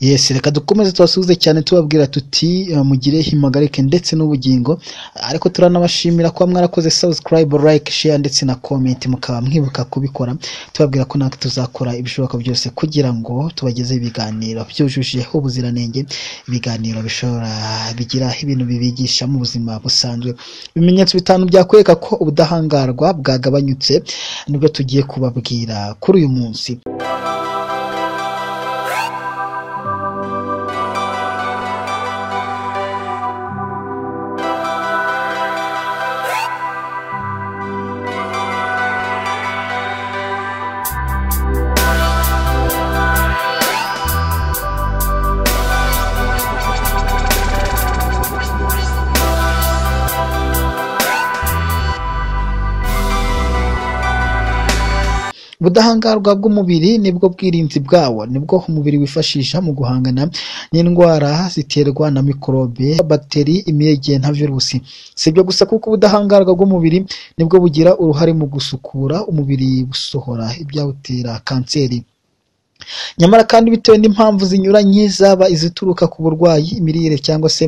Yes, reka dukomeze tubasuhuze cyane tubabwira tuti mugire impagarike ndetse n'ubugingo, ariko turanabashimira kuba mwarakoze subscribe, like, share ndetse na comment mukaba mwibuka kubikora, tubabwira ko natwe tuzakora ibishoboka byose kugira ngo tubagezeho ibiganiro byujuje ubuziranenge, ibiganiro bishobora bigira ibintu bibigisha mu buzima busanzwe, ibimenyetso bitanu byakwereka ko ubudahangarwa bwagabanyutse nibwo tugiye kubabwira kuri uyu munsi. ubudahangarwa bw'umubiri nibwo bwirinzi bwawo nibwo umubiri wifashisha mu guhangana n'indwara ziterwa na mikorobe bagiteri imyege nta virusi si ibyo gusa kuko ubudahangarwa bw'umubiri nibwo bugira uruhare mu gusukura umubiri busohora ibyawutera kanseri nyamara kandi bitewe n'impamvu zinyuranye zaba izituruka ku burwayi imirire cyangwa se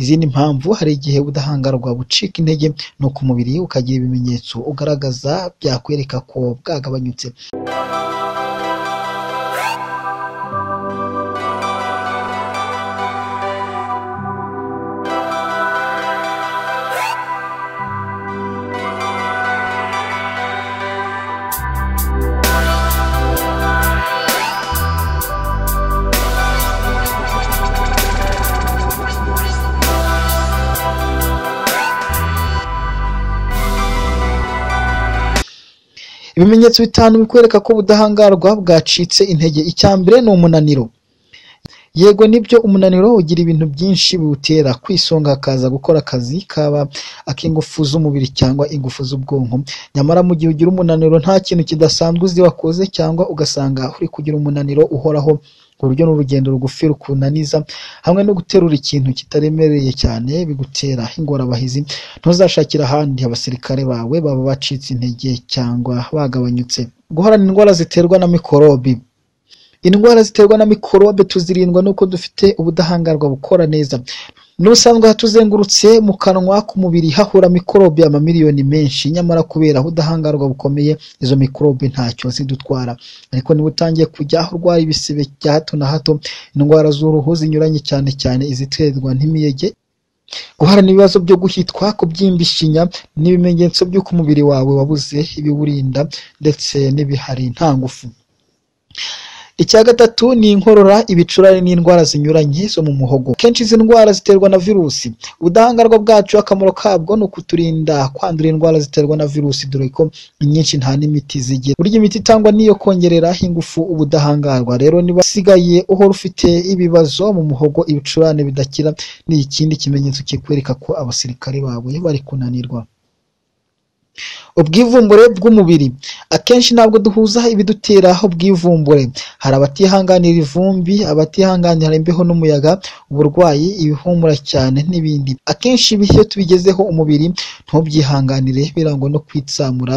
izindi mpamvu hari igihe ubudahangarwa bucika intege nuko umubiri ukagira ibimenyetso ugaragaza byakwereka ko bwagabanyutse ibimenyetso bitanu bikwereka ko ubudahangarwa bwacitse intege icya mbere ni umunaniro yego nibyo umunaniro ugira ibintu byinshi biwutera kwisonga hakaza gukora akazi kaba ak'ingufu z'umubiri cyangwa ingufu z'ubwonko nyamara mu gihe ugira umunaniro nta kintu kidasanzwe uzi wakoze cyangwa ugasanga uri kugira umunaniro uhoraho urwo ni urugendo rugufi rukunaniza hamwe no guterura ikintu kitaremereye cyane bigutera ingorabahizi ntuzashakire ahandi abasirikare bawe baba bacitse intege cyangwa bagabanyutse guhorana indwara ziterwa na mikorobi indwara ziterwa na mikorobe tuzirindwa nuko dufite ubudahangarwa bukora neza n'ubusanzwe hatuzengurutse mu kanwa k'umubiri hahura mikorobe amamiliyoni menshi nyamara kubera ubudahangarwa bukomeye izo mikorobe ntacyo zidutwara ariko niba utangiye kujya urwara ibisebe bya hato na hato indwara z'uruhu zinyuranye cyane cyane iziterwa n'imiyege guhorana ibibazo byo guhitwa kubyimba ishinya n'ibimenyetso by'uko umubiri wawe wabuze ibiwurinda ndetse n'ibihari nta ngufu icya gatatu ni inkorora ibicurane n'indwara zinyuranye zo mu muhogo kenshi izi ndwara ziterwa na virusi ubudahangarwa bwacu akamaro kabwo ni ukuturinda kwandura indwara ziterwa na virusi dore ko inyinshi nta n'imiti zigira burya imiti itangwa niyo kongerera ingufu ubudahangarwa rero niba usigaye uhora ufite ibibazo mu muhogo ibicurane bidakira ni ikindi kimenyetso kikwereka ko abasirikare bawe bari kunanirwa ubwivumbure bw'umubiri akenshi ntabwo duhuza ibidutera ubwivumbure hari abatihanganira ivumbi abatihanganira imbeho n'umuyaga uburwayi ibihumura cyane n'ibindi akenshi ibi iyo tubigezeho umubiri ntubyihanganire birangwa no kwitsamura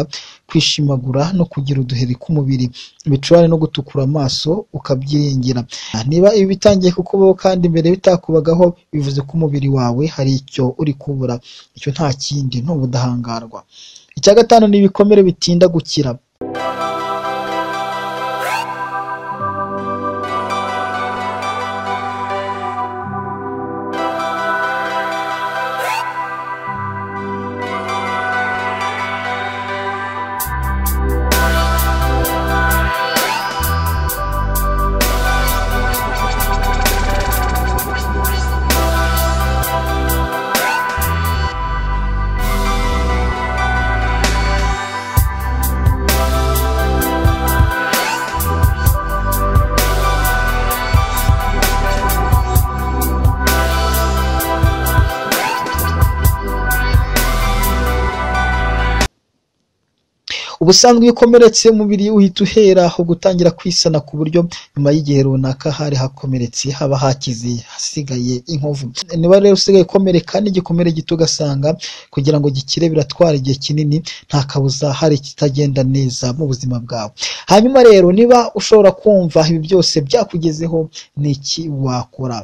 kwishimagura no kugira uduheri k'umubiri ibicurane no gutukura amaso ukabyiringira niba ibi bitangiye kukubaho kandi mbere bitakubagaho bivuze ko umubiri wawe hari icyo uri kubura icyo nta kindi ni ubudahangarwa icya gatanu ni ibikomere bitinda gukira ubusanzwe iyo ukomeretse umubiri uhita uhera aho gutangira kwisana ku buryo nyuma y'igihe runaka hari hakomeretse haba hakize hasigaye inkovu niba rero usigaye ukomereka n'igikomere gito ugasanga kugira ngo gikire biratwara igihe kinini nta kabuza hari ikitagenda neza mu buzima bwawe hanyuma rero niba ushobora kumva ibi byose byakugezeho ni iki wakora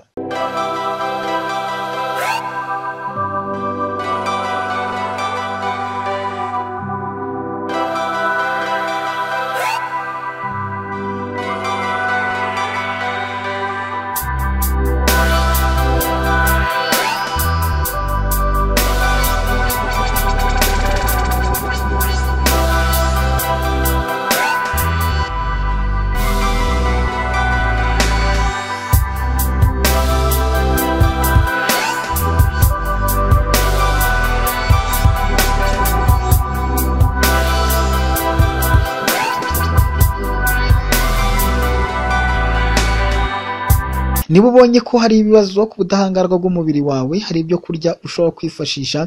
niba ubonye ko hari ibibazo ku budahangarwa bw'umubiri wawe hari ibyo kurya ushobora kwifashisha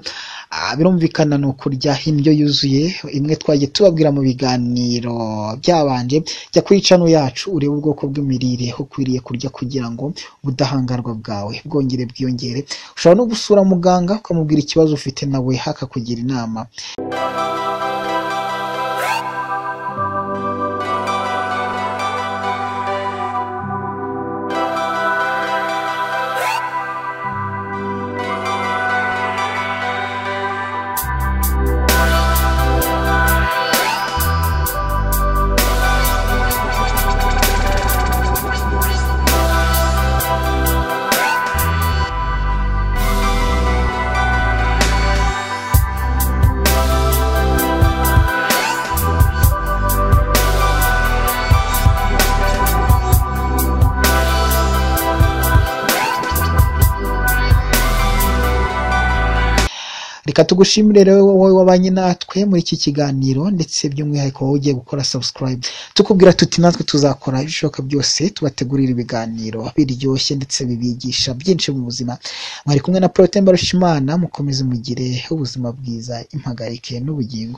ah, birumvikana ni ukurya indyo yuzuye imwe twagiye tubabwira mu biganiro byabanje jya kuri cano yacu urebe ubwoko bw'imirire ukwiriye kurya kugira ngo ubudahangarwa bwawe bwongere bwiyongere ushobora no gusura muganga ukamubwira ikibazo ufite nawe akakugira inama reka tugushimire rero wowe wabanye natwe muri iki kiganiro ndetse by'umwihariko wowe ugiye gukora subscribe tukubwira tuti natwe tuzakora ibishoboka byose tubategurira ibiganiro biryoshye ndetse bibigisha byinshi mu buzima mwari kumwe na Protemba Rushimana mukomeze mugire ubuzima bwiza impagarike n'ubugingo